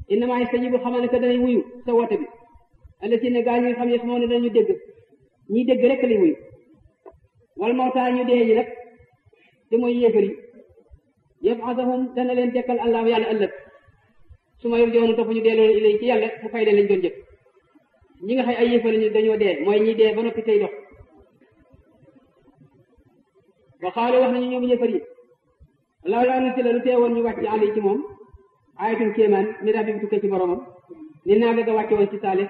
innama yastajibu xamal ne que danay wuyu sa woote bi allati ne gaa ñi nga xam ne moo ne dañu dégg ñiy dégg rek lay wuyu wal mawtaa ñu dee ñi nag te mooy yéefar yi yab'athuhum dana leen dekkal allahu yàlla ëllëg su ma yor joonu topp ñu delloo ilay ci yàlla mu fay leen lañ doon jëf ñi nga xay ay yéefar ñu dañoo dee mooy ñi dee ba noppi tey dox wa xaalu wax nañu ñoom yéefar yi law laa nu la lu teewoon ñu wàcc ali ci moom ayatum kéemaan mi rabbi bi tukkee ci boromam ni naa bëgg a wàcce woon ci saale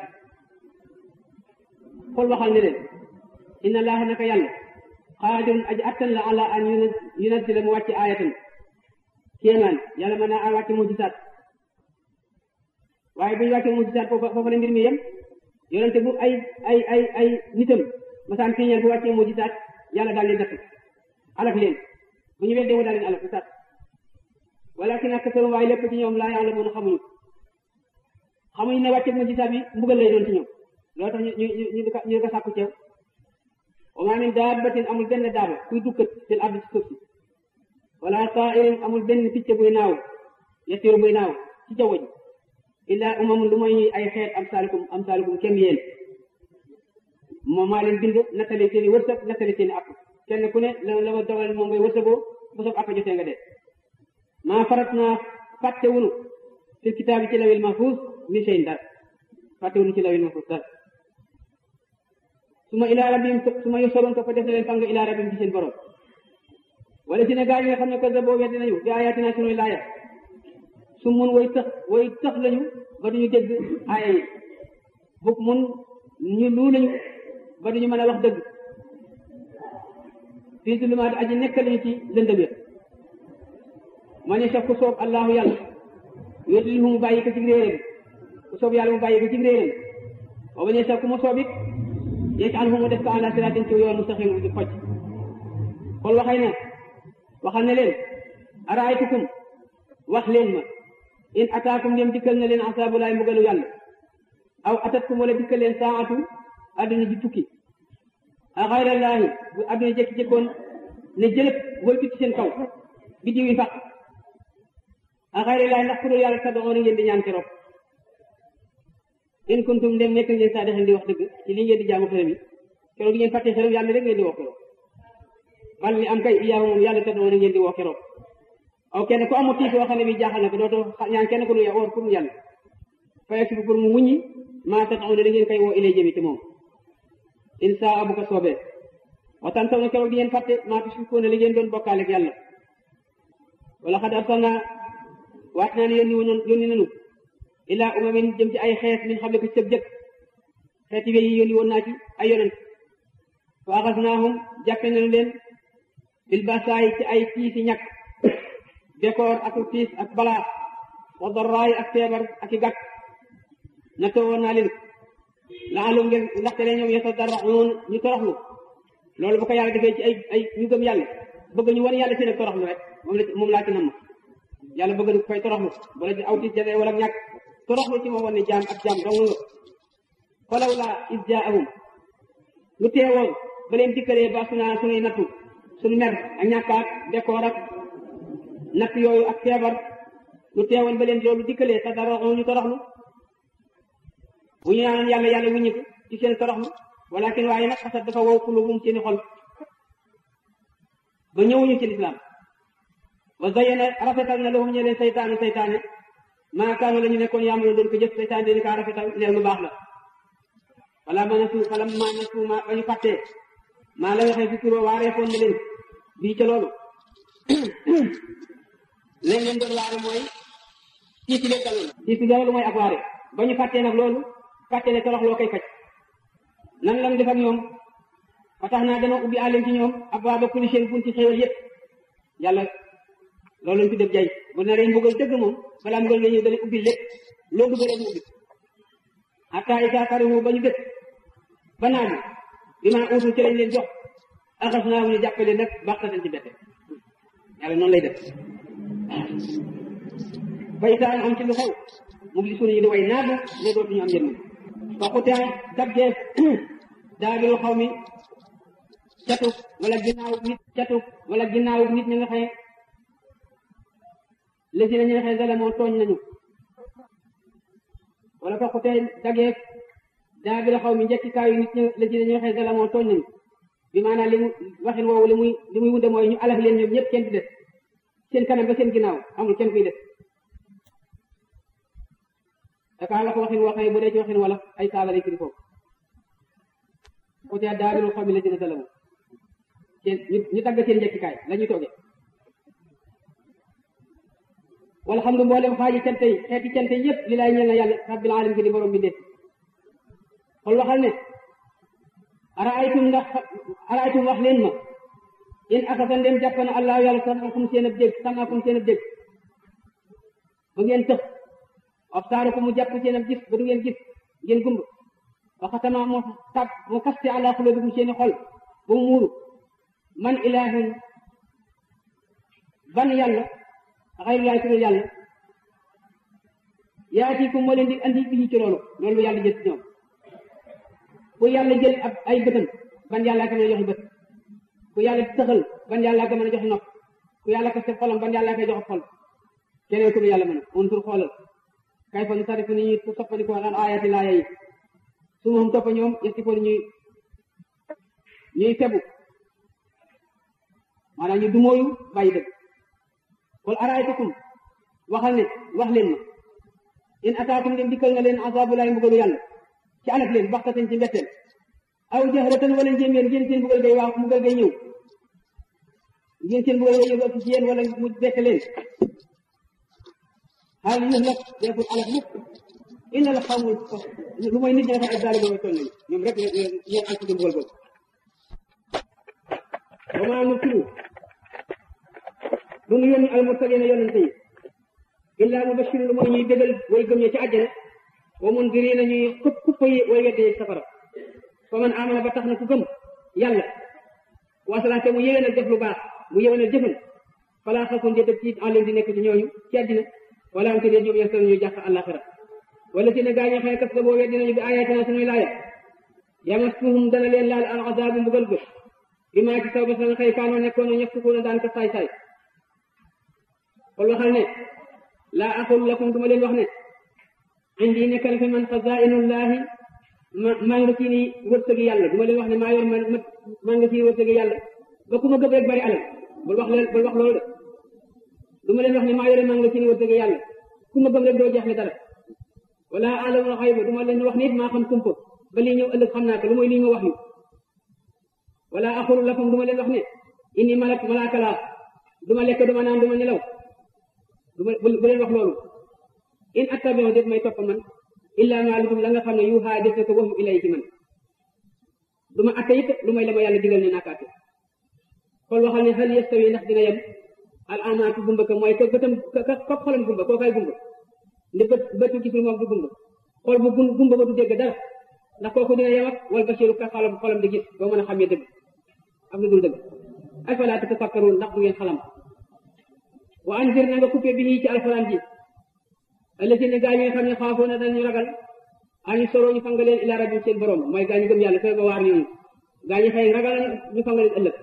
xol waxal ne leen inna allaha naka yàlla xaadirun aji attan la ala an yunazzila mu wàcce ayatan kéemaan yàlla mën naa wàcce mujisaat waaye bu ñu wàcce mujisaat foofa foofa la mbir mi yem yonente bu ay ay ay ay nitam masaan fiñeel bu wàccee mujisaat yàlla daal leen def alak leen bu ñu weddee mu daal leen alak bu sat walakin aktarum waaye lépp ci ñoom laa yàlla mën a xamuñu xamuñu ne wàcce mujisaat bi mbugal lay doon ci ñoom loolu tax ñu ñu ñu ñu ñu ko sàkku ceew wa maa min daabbatin amul benn daaba kuy dukkat fil ardi ci suuf si wala taa'irin amul benn picc buy naaw yatiiru buy naaw ci jaww ji illaa umamun lu mooy ñuy ay xeet am saalikum am saalikum kem yéen moom maa leen bind nattali seeni wërsëg nattali seeni app kenn ku ne la la ma dogal moom ngay wërsëgoo bu soog app jotee nga dee maa farat naa fàtte wunu fil kitaabi ci lawil mahfuus mi seen dara fàtte wunu ci lawil mahfuus dara su ma ilaa rabbihim su ma yusoroon ko fa def na leen fang ilaa rabbihim ci seen borom wala si ne gaa yi nga xam ne ko boo weddi nañu bi ayaatina sunuy laaya su mun way tëx way tëx lañu ba duñu dégg aaya yi bug mun ñu luu lañu ba duñu mën a wax dëgg fii zulumaat aji nekk lañu ci lëndëm ya ma ne sax ku soob allahu yàlla yudlilhu mu bàyyi ko ci réeréem ku soob yàlla mu bàyyi ko ci réeréem wa ma ne sax ku mu soob it yaj'alhu mu def ko ala siraatin ci yoon mustaqim di xoj xool waxay ne waxal ne leen araaytukum wax leen ma in ataakum dem dikkal na leen asaabulaay mbugalu yàlla aw atatkum wala dikkal leen saatu adduna ji tukki a xayrallaahi bu adduna jekki-jekkoon ne jëlëb wëltu ci seen kaw biddiw yi faq a xayrallaahi ndax ku dul yàlla tad'uuna ngeen di ñaan keroog in kuntum dem nekk ngeen saa dexen di wax dëgg ci li ngeen di jaamu xërëm yi keroog ngeen fàtte xërëm yàlla rek ngeen di wax keroog bal li am kay iyaahu moom yàlla tad'uuna ngeen di wax keroog aw kenn ku amul tiis yoo xam ne bi jaaxal na ko dootoo ñaan kenn ku nu woor pour mu yàlla fayek si pour mu wuññi maa tad'uuna da ngeen koy woo ilay jëmi te moom insa bu ko soobee waxtaan taw na keroog di ngeen fàtte maa tushrikuuna li ngeen doon bokkaale ak yàlla wala xad arsalna waat naa ne yónni woon yónni nanu ilaa umamin jëm ci ay xeet min xam ne ko ci sëb jëkk xeeti wéy yi yónni woon naa ci ay yonent fa axasnaahum jàppe nañu leen bil basaay ci ay tiisi ñàkk bekoor ak tiis ak balaa wa darraay ak feebar ak i gàkk na toowoon naa leen laalum ngeen ndaxte leen ñoom yatadarraun ñu toroxlu loolu bu ko yàlla defee ci ay ay ñu gëm yàlla bëgg ñu wan yàlla seen ak toroxlu rek moom la moom laa ci namm yàlla bëgg na koy toroxlu wala aw tiis jafee wala ñàkk toroxlu ci moom wan ne jaam ak jaam dong nga falaw laa is jaahum lu teewoon ba leen dikkalee ba suna sunuy nattu suñu mer ak ñàkkaat bekoor ak natt yooyu ak feebar lu teewoon ba leen loolu dikkalee te dara ñu toroxlu bu ñu naan yàlla yàlla wuññi ko ci seen toroxlu walakin waaye nag xasat dafa wow kulubum seeni xol ba ñëwuñu ci lislaam wa zayyana rafetal na lahum ñe leen saytaane saytaane maa kaanu la ñu nekkoon yaamalo doon ko jëf saytaane dañu kaa rafetal leer lu baax la wala ma nasu fala ma nasu ma ba ñu fàttee maa la waxee fi kuroo waareefoon na leen bii ca loolu leen leen doon waare mooy tiiti leen daloon tiiti loolu mooy ak waare ba ñu fàttee nag loolu fàtte ne torox loo koy faj nan lan def ak ñoom ba tax naa dana ubbi àlleen ci ñoom abwaaba kulli shay bunti xéewal yëpp yàlla loolu lañ fi def jay bu naree mbugal dëgg moom balaa mbugal nga ñëw dana ubbi lépp loo dugg rek mu ubbi hatta isa karihu ba ñu dëkk ba naaju bi maa uutu ci lañ leen jox axas naa ñu jàppale nag baxtatan ci bette yàlla noonu lay def ba isaan am ci lu xew mu ngi suñu di way naadu ne dootuñu am njëriñ fa xutaa dabgeef daabiru xaw mi catu wala ginnaaw nit catu wala ginnaaw nit ñi nga xëye lesi na ñi nga xëye zalamoo tooñ nañu wala fa xutee dageeg daa bi la xaw mi njëkki kaayu nit ñi la ci dañuy xëy dalamoo tooñ nañu bi maanaam li mu waxin woowu li muy li muy wunde mooy ñu alaf leen ñoom ñëpp kenn di def seen kanam ba seen ginnaaw amul kenn kuy def dakaa la ko waxin woo xam ne bu dee ci waxin wala ay saaga lay firi foofu xutee daa bi la xaw mi la ci dalamoo seen ñu dagg seen njëkkikaay la ñuy toogee wala xam nga mboolem xaaji cante yi xeeti cante yëpp li laay ñeel na yàlla rabbil alamin ki di borom bi def xool waxal ne araaytum ndax araaytum wax leen ma in akasa ndem jàpp na allah yàlla samakum seen ab dégg samakum seen ab dégg ba ngeen tëx absaarukum mu jàpp seen ab gis ba du ngeen gis ngeen gumb wa xatama mu tab mu kaste ala xulubikum seeni xol ba mu muuru man ilahun ban yàlla xayrullahi ku dul yàlla yaatikum moo leen di andi bi ci loolu loolu yàlla jël ci ñoom ku yàlla jël ab ay bëtam ban yàllaa ko mën a joxe bët ku yàlla tëxal ban yàllaa ko mën a joxe nopp ku yàlla ko sef xolam ban yàllaa koy joxe xol keneen ku dul yàlla mën a un tur xoolal kay fa nu tarifu ni ñuy soppandiko an ayati laaya yi su moom toppa ñoom yesti fo ñuy ñuy febu maanaam ñu dumóoyu bàyyi dëgg wal araaytakum waxal ne wax leen ma in ataakum dem dikkal na leen azabulaay mbugalu yàlla ci alak leen baxtatan ci mbetteel aw jahratan wala njéeméer ngeen seen mbugal gay waaw mbugal gay ñëw ngeen seen mbugal gay ñëw ci yéen wala mu bett leen xaal yuhlak deful alak mukk illa la xamul lu mooy nit ñi nga xam ne daal boobu toll nañu ñoom rek ñoo ànd ci mbugal boobu wa maa nursilu du nu yónni almursalina yonente yi illa mubashiru lu mooy ñuy bégal way gëm ña ci àjjana wa mundirina ñuy xupp xupp yi way wedde safara fa man amana ba tax na ku gëm yàlla wasalaate mu yéwénal def lu baax mu yéwénal jëfal falaa xafun de dëg tiit alim di nekk ci ñooñu ci àddina wala am te de ñoom yasal ñu jàq àllaxira wala si ne gaa ñoo xam ne kas la boo weddi nañu bi ayatina suñuy laaya yamassuhum dana leen laal al azabu mbugal gë bi maa ci saw ba sa xëy kaanoo nekkoon ñëpp sukuuna daan ko saay saay kon waxal ne laa aqul lakum duma leen wax ne indi nekk na fi man xazainullahi ma maa nga ci ni wërsëgi yàlla duma leen wax ne maa yor man maa nga ci wërsëgi yàlla ba ku ma gëm rek bari alal bul wax leen bul wax loolu de duma leen wax ne maa yore maa nga ci ni wërsëgi yàlla ku ma gëm rek doo jeexle dara wala alamul xayba duma leen wax nit maa xam kumpa ba lii ñëw ëllëg xam naa ko lu mooy lii nga wax yu wala aqul lakum duma leen wax ne inni malak malaaka laa duma lekk duma naan duma nelaw duma bu leen wax loolu in attabi'u def may topp man illa ma lu la nga xam ne yuuxaa def ko waxu ilay ci man du ma atte it lu may la ma yàlla digal ne naa ko atte xool waxal ne hal yastawi ndax dina yem al amaatu gumba ka mooy ka bëtam ka ka xolam gumba koo kay gumba ndi bët bëtu gisul moom du gumba xool bu gumba ba du dégg dara ndax kooku dina yem ak wal basiru ka xolam xolam di gis boo mën a xamee dëgg ak lu dul dëgg afalaa tatafakkaruun ndax du ngeen xalam wa anzir na nga coupé bi ñii ci alxuraan ji allazina gaa yi nga xam ne xaafoo na dañu ragal añu soroo ñu fanga leen ila rabbim seen borom mooy gaa ñu gëm yàlla fay ba waar ñooñu gaa ñi xëy ragal ñu fanga leen ëllëg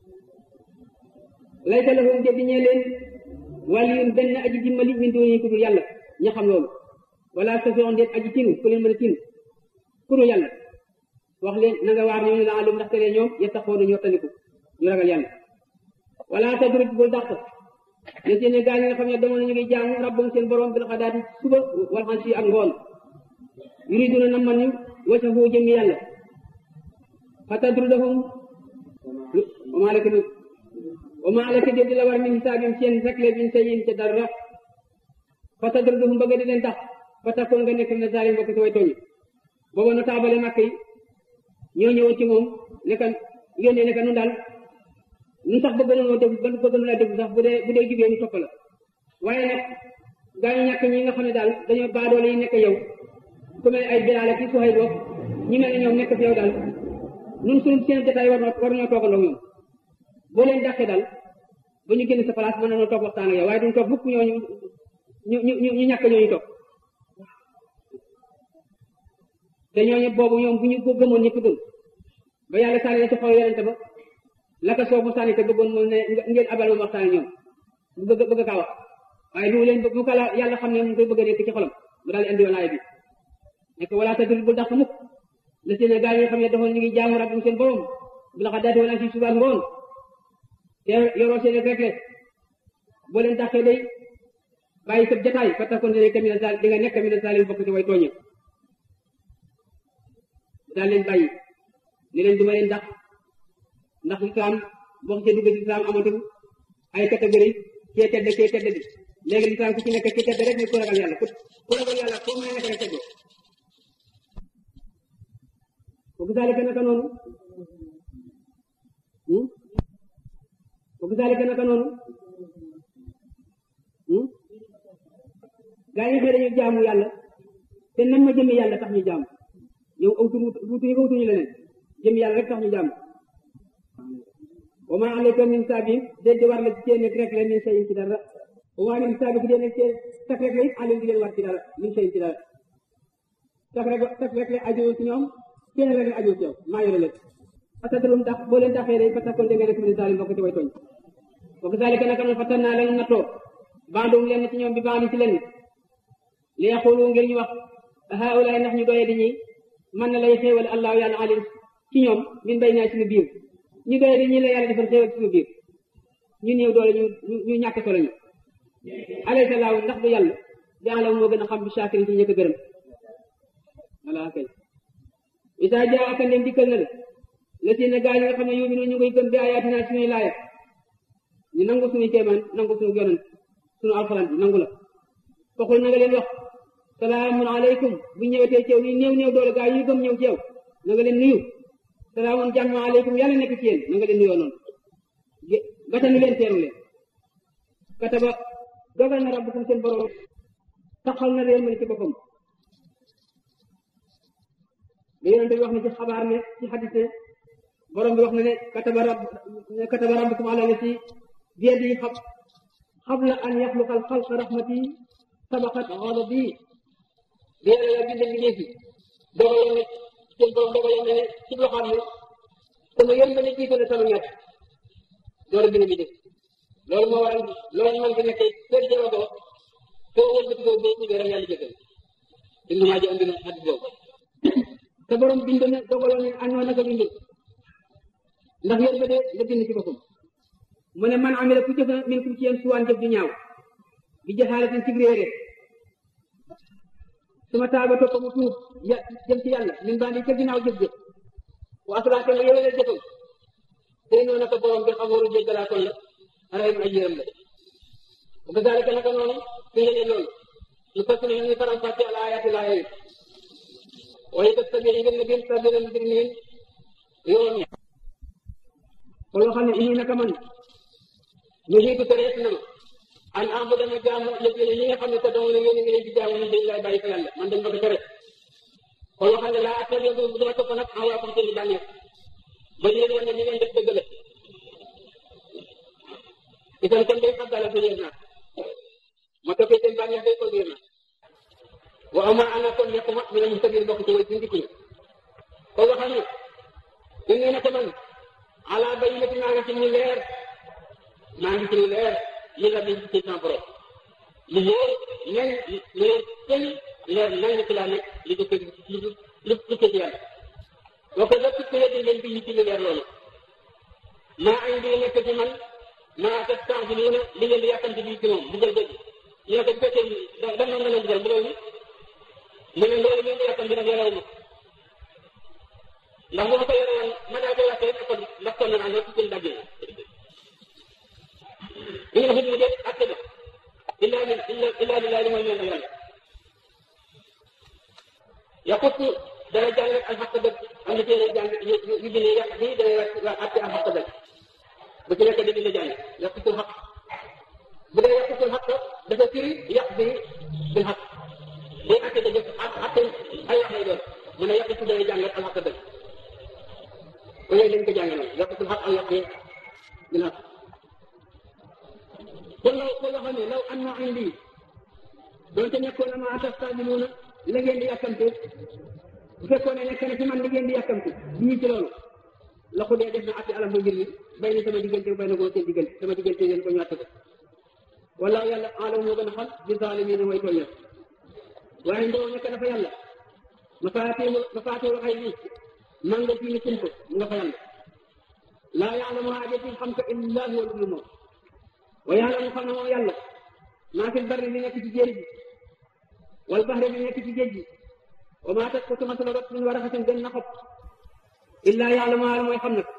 laysa lahum de diñee leen waliyun benn aji dimbali min duni ku dul yàlla ña xam loolu wala safion deet aji tinu ku leen mën a tinu ku dul yàlla wax leen na nga waar ñooñu la alum ndaxte lee ñoom yettaxoonu ñu wattandiku ñu ragal yàlla wala tadrib bul dàq ne seen gaa ñi nga xam ne demoon nañu ngi jaamu rabbam seen borom bil xadaati suba wal xansi ak ngoon yuriduna na man ñu wasahu jëmmi yàlla fa tadrudahum wa maa laka wa maa laka di la war min hisaabim seen rekle bin sayin ca dara fa tadrudahum bëgg di leen tax fa takkoon nga nekk na zalim bokk ci way tooñi booba na taabale màkk yi ñoo ñëwoon ci moom ne ka yónnee ne ka nun daal ñun sax bëgg nañoo déglu ba bëgg nañoo déglu sax bu dee bu dee jubee ñu topp la waaye nag gaa ñu ñàkk ñi nga xam ne daal dañoo baadoole yi nekk yow ku mel ay Bilaal ak Suhayb boobu ñi mel ne ñoom nekk fi yow daal ñun suñu seen jotaay war na war nañoo toogandoo ñoom boo leen dàqee daal ba ñu génn sa place mën nañoo toog waxtaan ak yow waaye duñ toog bukk ñooñu ñu ñu ñu ñu ñàkk ñooñu toog te ñooñu boobu ñoom bu ñu ko gëmoon ñëpp gëm ba yàlla sànni na ci xaw yonente ba laka soo mu sànni te bëggoon moom ne ngeen abal ma waxtaan ñoom bu bëgg bëgg kaa wax waaye lu leen bu ko la yàlla xam ne mu koy bëgg a nekk ci xolam mu daal di andi woon aaya bi nekk wala tadul bul dàq mukk la seen gaa yi nga xam ne doxoon ñu ngi jaamu rabbum seen borom bi la xa daati wala si subaak ngoon te yoroo seen rek rek boo leen dàqee day bàyyi sab jataay fa takkoon ne kamina sal di nga nekk kamina salim bokk ci way tooñe daal leen bàyyi ni leen duma leen dàq ndax lislaam boo xasee dugg ci lislaam amatul ay catégorie kee tedd kee tedd bi léegi lislaam ku ci nekk ki tedd rek ne ku ragal yàlla ku ragal yàlla foo mën a nekk rek teddoo ko gisaalika naka noonu ko gisaalika naka noonu gaa yi xëy dañu jaamu yàlla te nam ma jëmmi yàlla tax ñu jaamu yow awtu wutuñu ko wutuñu leneen jëmmi yàlla rek tax ñu jaamu wa ma alayka min saabin déet di war la ci cee nekk rek la min sayin ci dara wa ma min saabin ci dee nekk cee tak rek la it alim di leen war ci dara min sayin ci dara tak rek tak rek la ajowoon ci ñoom kenn rek la ajowoon ci yow maa yore leen fatadrum tax boo leen taxee day fatakkoon dégg nga nekk min salim bokk ci way tooñ wa kazalika naka noonu fatan naa lañu nattoo bandum leen ci ñoom bi bandi ci leen li yaqulu ngir ñu wax haulaay ndax ñu doyee di ñi man na lay xéewal allahu yàlla alim ci ñoom min bay naa suñu biir ñu doyee di ñi la yàlla defal xéewal ci suñu biir ñu néew doole ñu ñu ñàkk solo ñu alaysa laahu ndax du yàlla di alam moo gën a xam bi shakirin ci ñëkk gërëm wala kay isa jaa aka ndem dikkal na la la si ne gaa yi nga xam ne yuminu ñu koy gëm bi ayaatina suñuy laaya ñu nangu suñuy kéemaan nangu suñu yonent suñu alxuraan bi nangu la foxul na nga leen wax salaamun aleykum bu ñëwetee ci yow ni néew néew doole gaa yi gëm ñëw ci yow na nga leen nuyu salaamun jàmm aleykum yàlla nekk ci yéen na nga leen nuyoo noonu gatanu leen teeru leen kataba dogal na rabbukum seen borom taxal na leen mën ci boppam li yonente bi wax ne ci xabaar ne ci xadis ne borom bi wax na ne kataba rab kataba rabbukum ala lati biyadihi xab qabla an yaxluqa al xalqa rahmati sabaqat ghadabi bi yàlla la bind bi fi dogaloon ne seen borom dogaloon ne ci loxoom ne sama yéen ba ne jiite na sama ñett loolu bind bi def loolu moo waral loolu man fi nekkee seen jëlodoo soo wëlbati ko boo ubbee rek yàlla jëkkal dund maa ji andi na xadis boobu te borom bind na dogaloon ne añoo naka bind ndax yéen ba de nga bind ci boppam mu ne man amila ku jëf na min kum ci yéen suwaan jëf ju ñaaw bi jaxaalatin ci réere su ma taaba topp mu tuub ya jëm ci yàlla min bandi ca ginnaaw jëf jëf wa asalaate nga yowee jëfam tey noonu naka borom bi xamooru jéggalaakoon la arayim ay yërëm la wa kazalika naka noonu fi ngeen loolu ñu fas ne ñu faram fàcce al ayati laa yi waaye kat sabi yi ngeen ne biir sabila mujrimin yoon ña ko loo xam ne ini naka man ñu xiitu tereet na ma an am dama jaamu lépp ñi nga xam ne te dama ne ngeen ngi leen di jaamu ñu dañ lay bàyyi fa yàlla man dañ ma ko tere kon loo xam ne laa attabi bu dama topp nag en waa comme seen i bànneex ba ñu leen wan ne ñu ngeen def dëgg la itam kon day xaddala sa yéen naa ma toppee seen bànneex day ko biir na wa ama ana kon nekk ma mi ne mu sabir bokk ci way suñu dikkuñu ko nga xam ne inni naka man ala bayyinati maa ngi ci ñu leer maa ngi ci lu leer li nga bind ci sama borom lu wóor nen lu leer tëñ leer nañ ci laa nekk li ko li li tukkee ci yàlla boo ko lépp ku leen leen bind ci lu leer loolu maa indi nekk ci man maa teg temps bi ne li ngeen di yàkkamti bi ci moom bugal dëgg ñu ne ko bu fekkee da da noonu la leen bugal bu loolu mu ne loolu ngeen di yàkkamti nag yorewu ma ndax bu ma ko yore woon ma daa koy waxee kon ndax kon naa ne ci daggee ñu ngi xut mu dee atte ba illa illa illa lillahi li mooy ñeen ak yàlla yaqut dana jàng rek alxaq dëgg am na téere jàng yu bindee yàq bi dana wax atte alxaq dëgg bu ci nekk dëgg la jàng yaqutul xaq bu dee yaqutul xaq dafa firi yàq bi bil xaq day atte dëgg atte ay wax lay doon mu ne yaqutu dana jàng rek alxaq dëgg ko yooyu dañ ko jàng noonu yaqutul xaq ak yàq bi bil xaq kon law ko nga xam ne law am na indi doonte nekkoon na ma tastaajiluuna la ngeen di yàkkamte bu fekkoon ne nekk na ci man li ngeen di yàkkamte bii ci loolu la ko dee def na atti alam ba mbir mi bay na sama diggante bay na koo seen diggante sama diggante ngeen ko ñàtt ko wala yàlla alam moo gën a xam bi zaalimiina mooy tooñ waaye ndoo nekk dafa yàlla mafaatiihul mafaatiihul xaybi man nga fi ni kumpa mu nga fa yàlla laa yaalamuhaa jëti xam ko illa huwa lu moom wa yaalamu xam ne moom yàlla maa fi barri li nekk ci jéeri ji wal bahri li nekk ci géej gi wa maa tasqutu masala rot min waraxatin benn na xob illa yaalamuhaa mooy xam nag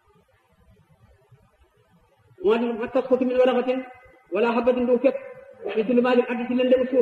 moo ma tasqutu min waraxatin wala habatin du fekk fi zulumaatil ardi ci lëndëm suuf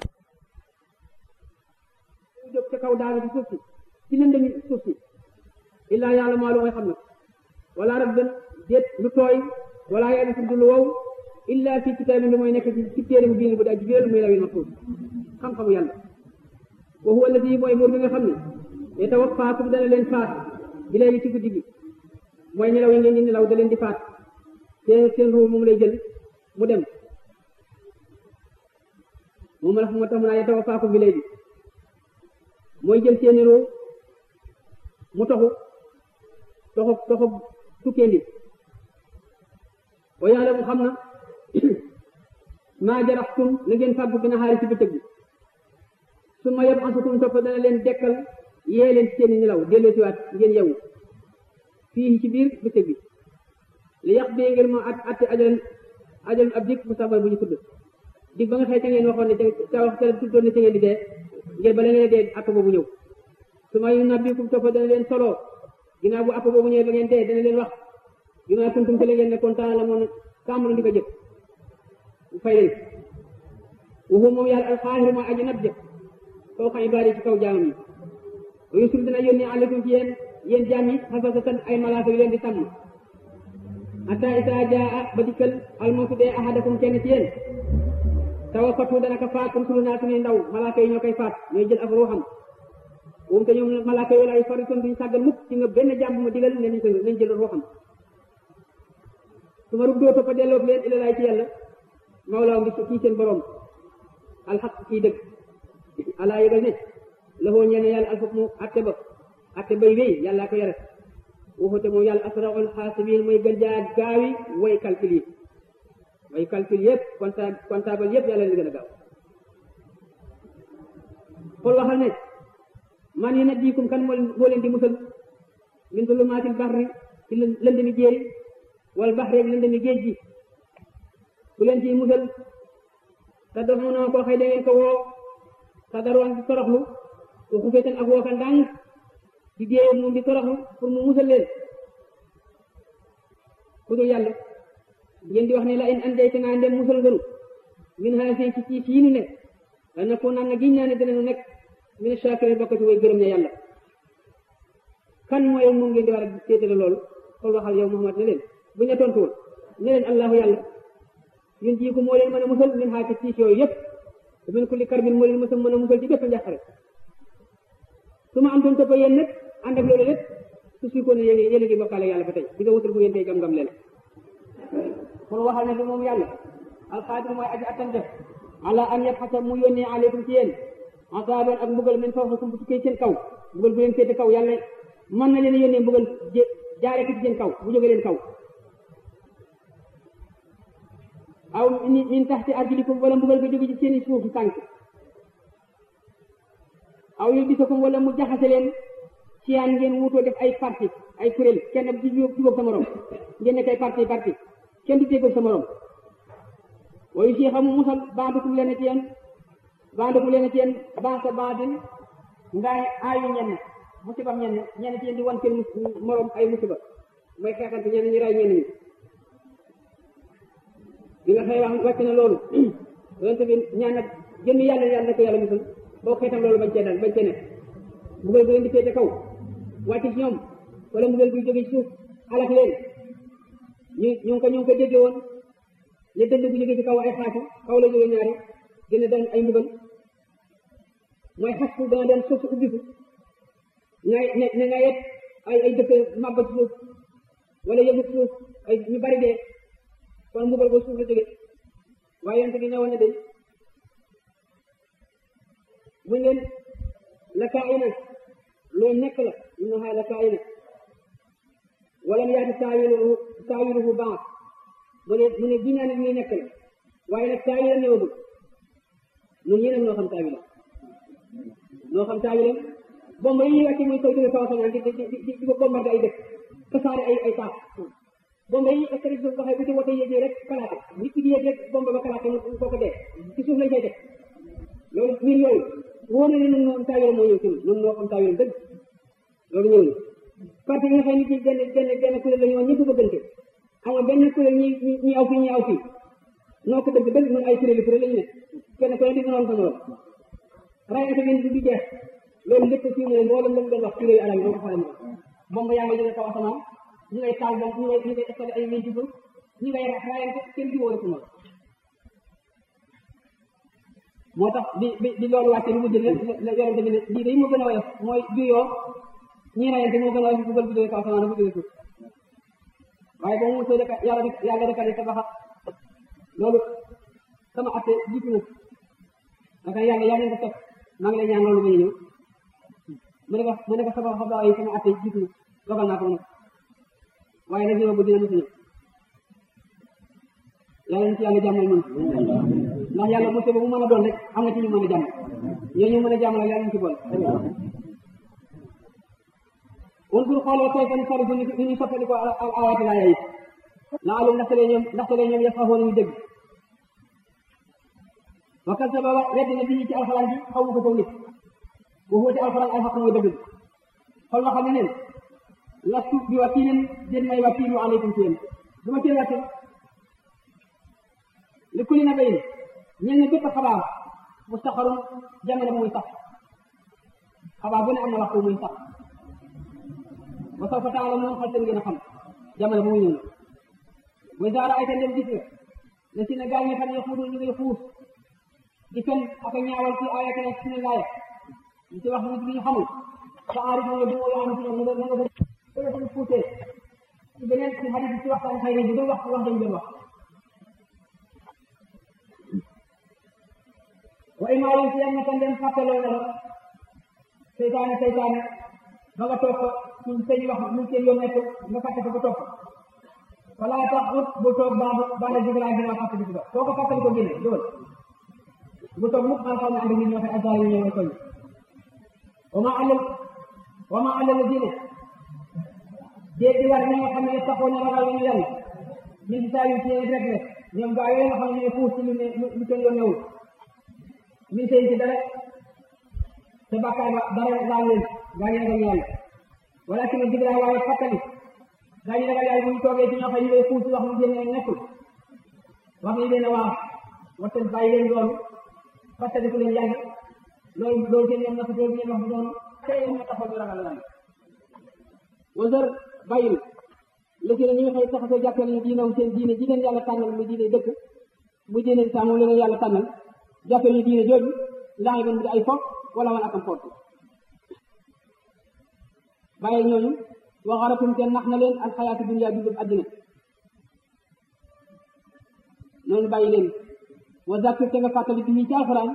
jóg ca kaw daanu ci suuf si ci lëndëmi suuf si illa yaalamuhaa lu mooy xam nag wala rabban déet lu tooy wala yaabisin du lu wow illa fi kitaabin lu mooy nekk ci ci téere mu bind bu daa jibéelu muy lawil mahfuus xam-xamu yàlla wa huwa alladi mooy buur bi nga xam ne yatawaffaakum dana leen faat bi léegi ci guddi gi mooy nelaw yi ngeen di nelaw da leen di faat seen seen ruu moom lay jël mu dem moom la moo tax mu naa yatawaffaakum bi léegi mooy jël seeni ruu mu toxu toxu toxu tukkeendi wa yàlla mu xam na maa jaraxtum la ngeen fàggu bi na xaari ci bëccëg bi su ma yeb ansukum topp dana leen dekkal yee leen ci seeni nelaw delloo si waat ngeen yewu fii ci biir bëccëg bi li yàq bee ngeen moo at atte ajalan ajalan ab dik bu sabar bu ñu tudd dig ba nga xëy te ngeen waxoon ne ca wax te tuddoon ne ca ngeen di dee ngeen ba la ngeen dee app boobu ñëw su ma yu nabbikum topp dana leen solo ginnaaw bu app boobu ñëwee ba ngeen dee dana leen wax bi ma kuntum te la ngeen nekkoon temps la moon kàmbul di ko jëf fay leen waxu moom yàlla alxaahiru mooy aji nab jëf kaw xam ibaadi ci kaw jaamam yi wa yusul dina yónni aleykum ci yéen yéen jaam yi xasasatan ay malaaka yu leen di sàmm hatta isaa jaa ba dikkal almawtu dee ahadakum kenn ci yéen tawafatu dana ko faat comme sulu naa suñuy ndaw malaaka yi ñoo koy faat ñooy jël ak ruuxam moom te ñoom malaaka yooyu lay faritoon duñu sàggal mukk ci nga benn jàmm ma digal ne nañ ko nañ jël ruuxam su ma ruddoo toppa delloo leen ila laay ci yàlla mawlaaw ngi kii seen borom alxaq kii dëgg alaa yëgal ne laxoo ñene yàlla alxaq mu atte ba atte bay wéy yàllaa ko yore waxute moom yàlla asraul xaasibiin mooy gën jaa gaawi way calcul yi way calcul yëpp compta comptable yëpp yàlla li gën a gaaw xool waxal ne man yi nag diikum kan moo leen di musal min zulumaatil bahri ci lëndëmi jéeri wal bahri ak lëndëmi géej gi ku leen ciy musal te def mu noo koo xëy da ngeen ko woo te daroon di toroxlu te xufeetan ak wooka ndànk di déew moom di toroxlu pour mu musal leen ku dul yàlla ngeen di wax ne la in andayte naa ndem musal ngënu min haasi ci ci fii nu nekk dana ko naan na giñ naa ne dinañu nekk min shaakiriin bokk ci way gërëm ña yàlla kan mooy moom ngeen di war a séetale loolu xool waxal yow Muhammad ne leen bu ñu tontuwul ne leen allahu yàlla ñun jii ko moo leen mën a musal min xaati tiis yooyu yëpp te min kulli karbin moo leen mën a musal ci bépp njàqare su ma am toon toppa yéen nag ànd ak loolu lépp su suy ko ne yéen yéen a ngi bokkaale yàlla ba tey di nga wutal fu ngeen tey gam-gam leen kon waxal ne bi moom yàlla alxaadir mooy aji attan def ala an yabxasa mu yónnee aleykum ci yéen asaaban ak mbugal min fawqakum bu tukkee seen kaw mbugal bu leen féete kaw yàlla mën na leen a yónnee mbugal jaare ko ci seen kaw bu jóge leen kaw aw min taxti arjulikum wala mbugal ko jóge ci seeni suufu tànk aw yulbisakum wala mu jaxase leen siyaan ngeen wutoo def ay parti ay kuréel kenn di jubóog sa morom ngeen nekk ay parti parti kenn du déggoog sa morom wayu si xamu musal bandukum leen ci yéen bandukum leen ci yéen ban sa bandin ngaay aayu ñenn musibam ñenn ñenn ci yéen di wan seen morom ay musiba mooy xeexante ñenn ñi ray ñenn ñi bi nga xëy wax wàcc na loolu yonente bi ñaan nag jëmmi yàlla yàlla na ko yàlla musal boo xeetam loolu bañ cee dal bañ cee nekk mbugal bu leen di féete kaw wàcc ci ñoom wala mbugal buy jóge ci suuf alak leen ñu ñu ngi ko ñu ngi ko déggee woon ne dënd bu jóge ci kaw ay xaati kaw la jóge ñaari gën a doon ay mbugal mooy xas fu dana doon suuf su ubbiku ngay ne ne nga yet ay ay dëkk màbba ci suuf wala yëngu suuf ay ñu bari dee kon mbugal ba suuf la jóge waaye yonte bi ñëwoon na de mu ngeen la kaayina loolu nekk la innaha la kaayina walam yaati taawiluhu taawiluhu baax mu ne mu ne ginnaaw ne luy nekk la waaye nag taawilam ñëwagul ñun ñii nag noo xam taawilam noo xam taawilam bomba yi ñuy wàcce muy koy jóge kaw asamaan di di di di ko bombardé ay dëkk tasaare ay ay taaf bomba yi extrémité bu waxee bu ci wote yéegee rek kalaate nit ki di yéeg rek bomba ba kalaate mu kooku dee ci suuf lañ koy def loolu mbir yooyu wóor na ne ñun ñoo am taawiram moo ñëw ci ñun ñun ñoo am taawiram dëgg loolu ñëw na parti yi nga xam ne ci benn benn benn kuréel la ñu woon ñëpp bëggante ama benn kuréel ñi ñi aw fii ñi aw fii noo ko dëgg dëgg ñun ay kuréel kuréel la ñu ne kenn ku ne di mënoon ko morom rayante bi du jeex loolu lépp fii mu ne mboolem la mu doon wax kuréel arab yi doo ko xale moom bomba yaa ngi jóge kaw asamaan ñu ngay taal bomb ñu ngay ñu ngay installé ay ñeent ci suuf ñu ngay rayante kenn di wóor ko moom moo tax bi bi bi loolu wàcce lu mujj la yorante bi ne lii day moo gën a woyof mooy juyoo ñii rayante moo gën a woyof bugal bi jóge kaw asamaan dafa jóge suuf waaye boo mu soo deka yàlla rek yàlla rek a def tabaxa loolu sama atte jiitu na daka yàlla yaa ngi ko teg maa ngi lay ñaan loolu muy ñëw mu ne ko mu ne ko sama xabaar yi sama atte jiitu na dogal naa ko nag waaye nag ñëw bu dina mos a ñëw yàlla ñu ci yàlla jàmmal ñun ndax yàlla mos ba mu mën a doon rek am na ci ñu mën a jàmm ñoo ñu mën a jàmmal yàlla ñu ci boole undur xoolal kay fan sarifu ni ñu soppali ko al awaati laa yayi laa alum ndaxte lee ñoom ndaxte lee ñoom yafahoon ñu dégg wakal sa baba weddi na bi ci alxuraan ji xaw ma ko saw nit bu xuuti alxuraan ay xaq mooy dëgg xool ma xam ne neen lastu bi wakiilin den may wakiilu aleykum ci yéen du ma cee wàcce li kulli na bayin ñen ne bépp xabaar mustaxarun jamono bu muy sax xabaar bu ne am na waxtu muy sax wa sawfa taalamuun xal seen ngeen a xam jamono bu muy ñëw mooy zaara ay tan dem gis nga ne si ne gaa ñi xam ne xuudul ñu ngi xuus di fen ak a ñaawal ci ayat na ci ne laaya ñu ci wax nit bi ñu xamul sa aarif nga du yoo xam ci ñoom nga nga nga ko fuutee ci beneen ci hadis ci waxtaan xëy bi du wax wax dañ doon wax wa imaalum ci yam tan dem fàttaloo na la seytaane seytaane ba nga toog ko ci seen wax mu seen yoon nekk nga fàtte ko ba toog wala tax ut bu toog baax baax jibril dina fàtte ko soo ko fàttali ko génne dool bu toog mukk maa xam ne ànd nit ñoo fay azar yi ñëw koy wa ma alal wa ma alal dina déet di war ñi nga xam ne taxoo na ragal ñu yàlla ñu ci saa yu ci rek rek ñoom gaa yooyu nga xam ne ñooy fuus ci lu ne lu seen yoon newul min seen ci dara te bàkkaar ba dara laal leen gaa ñu ragal yàlla wala ki ne jibril waaye fàttali gaa ñu ragal yàlla bu ñu toogee ci ñoo xam ne ñooy fuus wax lu génne nekkul wax nañ leen a waaw waxtaan bàyyi leen loolu fàttali ko leen yàlla loolu loolu seen yoon na fa tool bi ngeen wax bu doon tey moo taxaw ñu ragal yàlla wasar bàyyil la ci ne ñi nga xëy taxasoo jàppale ñu diinaw seen diine ji leen yàlla tànnal mu diine dëkk mu diine saa moom leen yàlla tànnal jàppale ñu diine jooju laa ngi di ay foog wala man akam foot bàyyil ñooñu waxaratum te nax na leen al xayaatu dunya bi dëb àddina noonu bàyyi leen wa zakir te nga fàttali bi ci alxuraan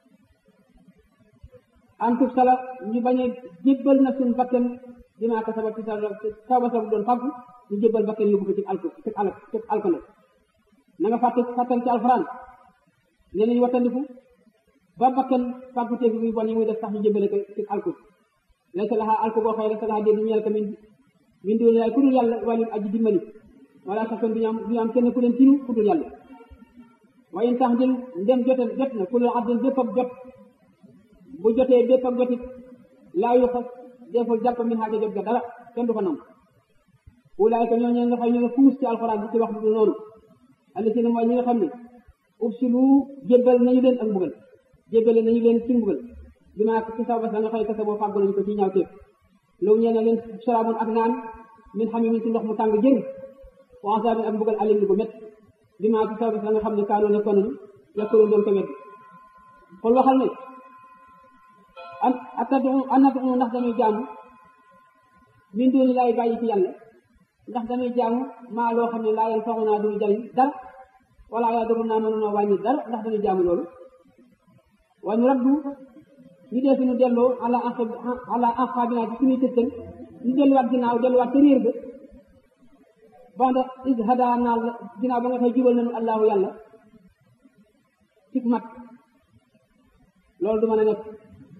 am tub sala ñu bañ a jébbal na suñ bakkan dinaa ko sabab ci sa taw ba sabab doon fàggu ñu jébbal bakkan yóbbu ko ci alko ci alak ci alkane na nga fàtte fàttal ci alxuraan ne nañu wattandiku ba bakkan fàggu teeg muy bon yi muy def sax ñu jébbale ko ci alko laysa laha alko boo xëy laysa laha dee du ñeel ko min min doon yaay ku dul yàlla wàllu aji dimbali wala sax kon duñu am duñu am kenn ku leen tinu ku dul yàlla waaye tax jël ndem jotal jot na ku la abdin bépp ak jot bu jotee bépp ak jotit laa yu xas deful jàpp min xaaja jot ga dara kenn du ko nangu ulaayka ñoo ñe nga xam ñu nga fuus ci alxuraan bi ci wax du noonu alli si ne mooy ñi nga xam ne ubsilu jébbal nañu leen ak mbugal jébbale nañu leen ci mbugal bi maa ci saw bas la nga xëy kese boo fàggu nañu ko ci ñaaw téef loolu ñee na leen saraabun ak naan min xam min ci ndox mu tàng jër wa asaabin ak mbugal alim lu ko métt bi maa ci saw bas la nga xam ne kaanoo nekkoon nañu yàkkaloon doon ko wedd xool waxal ne an atadu anatu ndax dañuy jaamu min dooni laay bàyyi ci yàlla ndax dañuy jaamu maa loo xam ne laa yan faxu naa duñu jariñ dara wala yaa doru naa mënuna wàññi dara ndax dañuy jaamu loolu waaye ñu raddu ñu dee suñu delloo ala anq ala anqaabinaa ci suñuy tëttan ñu delluwaat ginnaaw delluwaat ca réer ga banda is hada naa ginnaaw ba nga xëy jubal nañu allahu yàlla ci mat loolu du mën a nekk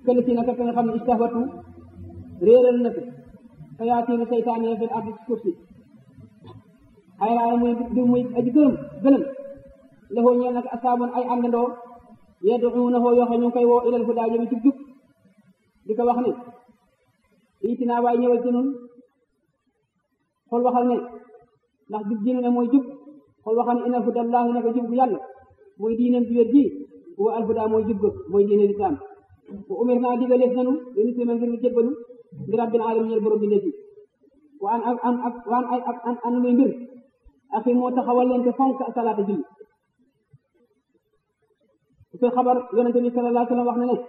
këll si naka ka nga xam ne istahwatu réeral na ko sayaatiinu seytaane fil ardi ci suuf si xayraana muy di muy aji gërëm gëlëm lafoo ñeel nag asaaboon ay àndandoo yad'uunahu yoo xam ñu ngi koy woo ilal hudaa jëmi ci jub di ko wax ne itinaa waay ñëwal ci nun xool waxal ne ndax jub ji ne mooy jub xool waxal ne inal hudallaahi ne ko jub gu yàlla mooy diineem ji wér ji wa al hudaa mooy jub ga mooy diine lislaam wa umir naa digaleef nanu lu muslima ngir ñu jébbalu ndi rabbil alamin ñeel borom bi ndefi wa an ak an ak waan ay ak an an muy mbir axi moo taxawal leen te fonk salaata julli fi xabar yonente bi sallallahu alayhi wa sallam wax na ne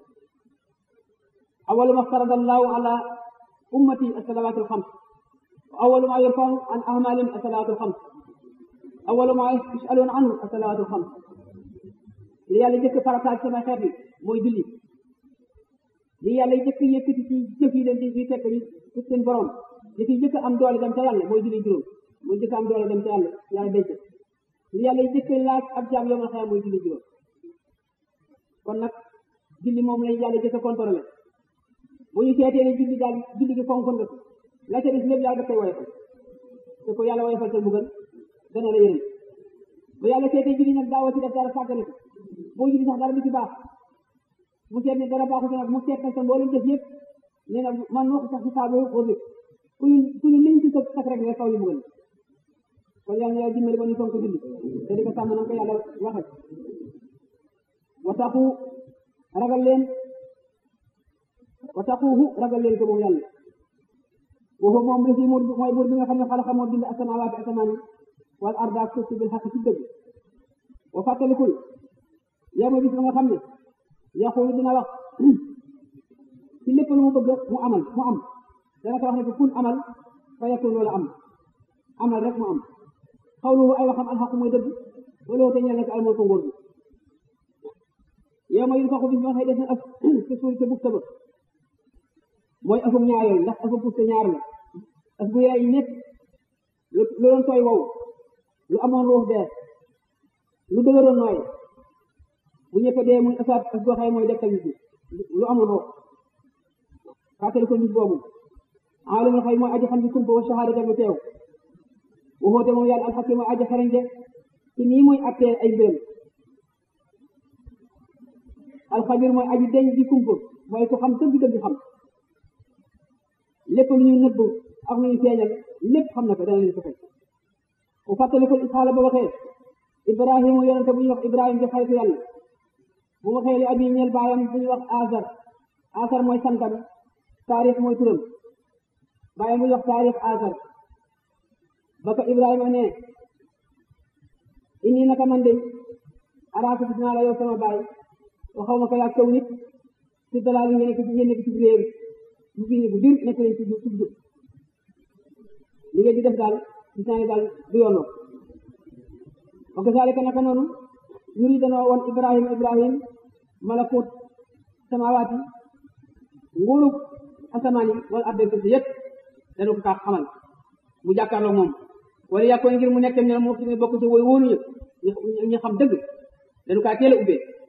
awalu ma farada allahu ala ummati asalawaatu alxams wa awalu ma yurfau an ahmalihim asalawaatu alxams awalu ma yusaluun anhu asalawaatu alxams li yàlla jëkk farataal sama xeet bi mooy julli li yàlla jëkk yëkkati ci jëf yi leen di di tekk ci seen borom li fi jëkk am doole dem ca yàlla mooy julli juróom mooy jëkk am doole dem ca yàlla yàlla denc li yàlla jëkk laaj ab jaam yomal xeer mooy julli juróom kon nag julli moom lay yàlla jëkk contrôlé bu ñu seetee ne julli daal julli gi fonkoon nga ko la ca des lépp yàlla daf koy woyofal te ko yàlla woyofal te mbugal dana la yërëm bu yàlla seetee julli nag daawoo ci def dara sàggane ko boo julli sax dara du ci baax mu seet ne dara baaxu ci nag mu seet nag sa mboolem def yëpp nee na man moo ko sax ci saabu wóor li ku ñu ku ñu liñ ci sa sax rek nga kaw ñu mbugal kon yàlla na yàlla dimbali ba ñu fonk julli te di ko sàmm na ko yàlla waxe wataxu ragal leen wataxuuhu ragal leen ko moom yàlla waxu moom la si mooy buur bi nga xam ne xalaqa moo bind asamaawaati asamaan yi wal arda ak suuf si bil xaq ci dëgg wa fàttalikul yow ma bis ba nga xam ne yaqulu dina wax ci lépp lu mu bëgg mu amal mu am dana ko wax ne ko kun amal fa yakun wala am amal rek mu am xawluhu ay waxam alxaq mooy dëgg wala te ñeel na ko almulku nguur bi yow ma yunfaxu bis ba xëy def na ëf ci suuf ca bugta ba mooy ëfum ñaareel ndax ëfum bugta ñaar la ëf bu yaay ñëpp lu doon tooy wow lu amoon ruux dee lu dëgëroon nooy bu ñëpp dee muy ëfaat ëf boo xëy mooy dekkal nit lu amoon ruux fàttali ko nit boobu aalimul xëy mooy aji xam ci kumpa wa shahada lu teew waxoote moom yàlla alxakim mooy aji xarañ de ci nii muy attee ay mbiram alxabir mooy aji deñ di kumpa mooy ko xam dëgg dëgg xam lépp lu ñu nëbb ak lu ñu feeñal lépp xam na ko dana leen ko fay bu fàttalikul isxaala ba waxee ibrahima yonente bu ñuy wax ibrahima di xaritu yàlla bu waxee li abi ñeel baayam bu ñuy wax asar asar mooy santam taarix mooy turam baayam bu ñuy wax taarix asar ba ko ibrahima ne inni naka man de araaka gis naa la yow sama baay waxaw ma ko yaa kaw nit ci dalal ngeen nekk ci ngeen nekk ci réer bu fi bu dir nekk leen ci ci jub li ngeen di def daal gis naa ne daal du yoonoo wa kazalika naka noonu ñuri danoo woon ibrahim ibrahim malakut samawaati nguurug asamaan yi wala arde suuf si yëpp dana ko kaa xamal mu jàkkaarloo moom wala yàkkoon ngir mu nekk ne moo ci bokk ci woy wóoruñu ñu xam dëgg dañu kaa teel a ubbee